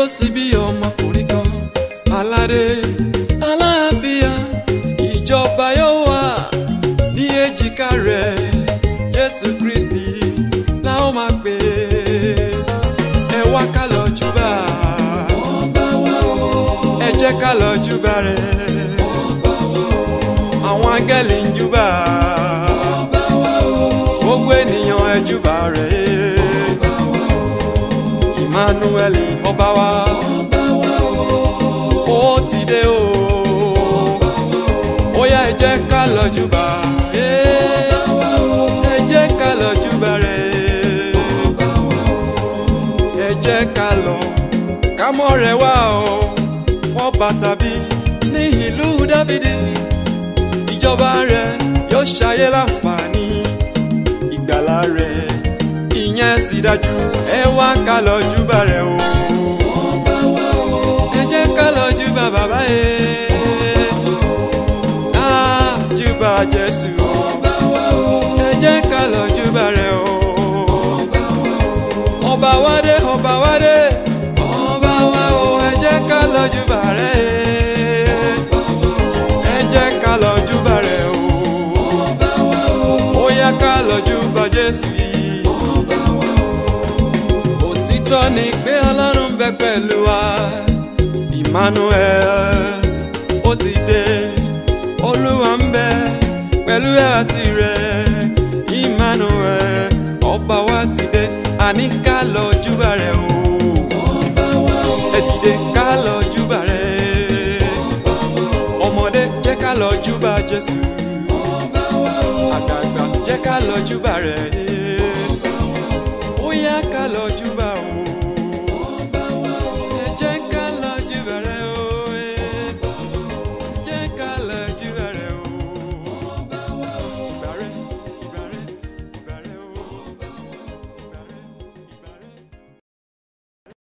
yóò sì bí ọmọkùnrin kan aládé aláàfíà ìjọba yóò wà ní èjìká rẹ̀ jésù kristi la ó máa pè é ẹ wá ká lọ júbà ọba wa o ẹ jẹ́ ká lọ júbà rẹ̀ àwọn áńgẹ́lì ń júbà ọba wa o gbogbo ènìyàn ẹ júbà rẹ̀ emmanuel ọba wa ọba wa o ó ti dé o ó yá ẹ jẹ́ ká lọ júbà ẹ jẹ́ ká lọ júbà rẹ̀ ẹ jẹ́ ká lọ ká mọ́ rẹ̀ wá o wọ́n bàtà bí ní ìlú dávidi ìjọba rẹ̀ yóò ṣayé láǹfààní ìgbàlà rẹ̀ ìyẹn sì dájú ẹ wá ká lọ júbà rẹ̀ o ọba wa o ẹ jẹ́ ká lọ júbà bàbá yẹn á júbà jésù ọba wa o ẹ jẹ́ ká lọ júbà rẹ̀ o ọba wa dé ọba wa dé ọba wa o ẹ jẹ́ ká lọ júbà rẹ̀ ẹ jẹ́ ká lọ júbà rẹ̀ o ọba wa o ó yá ká lọ júbà jésù yìí ọba wa o òtítọ́ ni pé ọlọ́run ń bẹ pẹ̀lú wa emmanuel ó ti dé olúwa ń bẹ pẹ̀lú ẹ̀ àti rẹ̀ emmanuel ọba wa ti dé àní ká lọ júbà rẹ̀ o ọba wa o ẹ dìde ká lọ júbà rẹ̀ ọmọdé jẹ́ ká lọ júbà jésù ọba wa o àgbààgbà jẹ́ ká lọ júbà rẹ̀ ó yá ká lọ júbà.